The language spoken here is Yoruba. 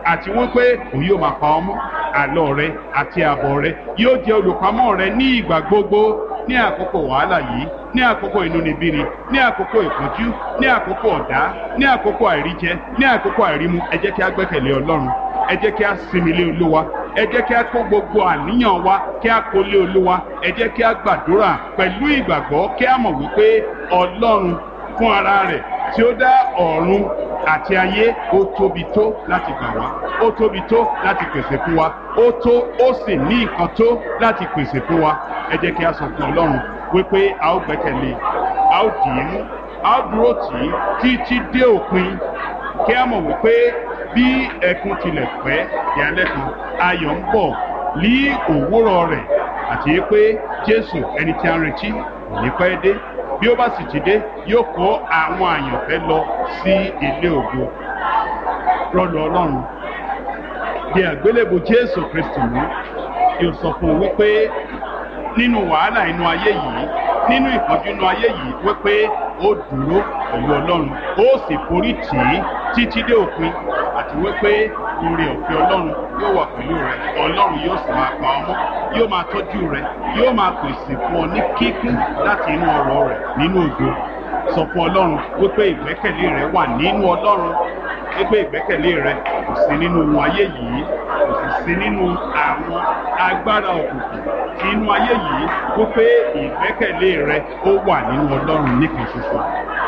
àti wípé òun yóò máa pa ọ́ mọ́ àlọ́ rẹ àti àbọ̀ rẹ yóò jẹ́ olùpamọ́ rẹ ní ìgbà gbogbo ní àkókò wàhálà yìí ní àkókò inúnibíni ní àkókò ìpọ́njú ní àkókò ọ̀dá ní àkókò àìríjẹ ní àkókò àìrímu ẹ jẹ́ kí a gbẹ́kẹ̀lé ọlọ́run ẹ jẹ́ kí a sinmi lé olúwa ẹ jẹ́ kí a kó gbogbo àníyàn wa kí a kó lé olúwa ẹ jẹ́ kí a gbàdúrà pẹ̀lú ìgbàgbọ́ kí a mọ̀ wípé ọlọ́run fún ara rẹ̀ tí ó dá ọ̀run àti ayé ó tóbi tó láti gbà wá ó tóbi tó láti pèsè fún wa ó tó ó sì ní nǹkan tó láti pèsè fún wa ẹ jẹ́ kí a sọ fún ọlọ́run wípé a ó gbẹ́kẹ̀lé a ó dì í mú a ó dúró tì í títí dé òpin kí a mọ̀ wípé bí ẹkún tilẹ̀ pẹ́ ìyálẹ́ kan ayọ̀ ń bọ̀ ní òwúrọ̀ rẹ̀ àti pé jésù ẹni tí a ń retí kò ní pẹ́ dé bí ó bá sì ti dé yóò kó àwọn àyànfẹ́ lọ sí ilé ògo rọlù ọlọ́run bí àgbélébù jésù kristu mú yóò sọ fún un wípé nínú wàhálà inú ayé yìí nínú ìpọ́njú inú ayé yìí wípé ó dúró pẹ̀lú ọlọ́run ó sì forí tì í títí dé òpin àti wípé oore ọ̀fẹ́ ọlọ́run yóò wà pẹ̀lú rẹ ọlọ́run yóò sì máa pa ọmọ yóò máa tọ́jú rẹ yóò máa pèsè fún ọ ní kíkún láti inú ọrọ̀ rẹ nínú ògo sọ fún ọlọ́run wípé ìgbẹ́kẹ̀lé rẹ wà nínú ọlọ́run wípé ìgbẹ́kẹ̀lé rẹ kò sí nínú ohun ayé yìí kò sì sí nínú àwọn agbára òkùnkùn tí inú ayé yìí wípé ìgbẹ́kẹ̀lé rẹ ó wà nínú ọlọ́run nìkan ṣoṣo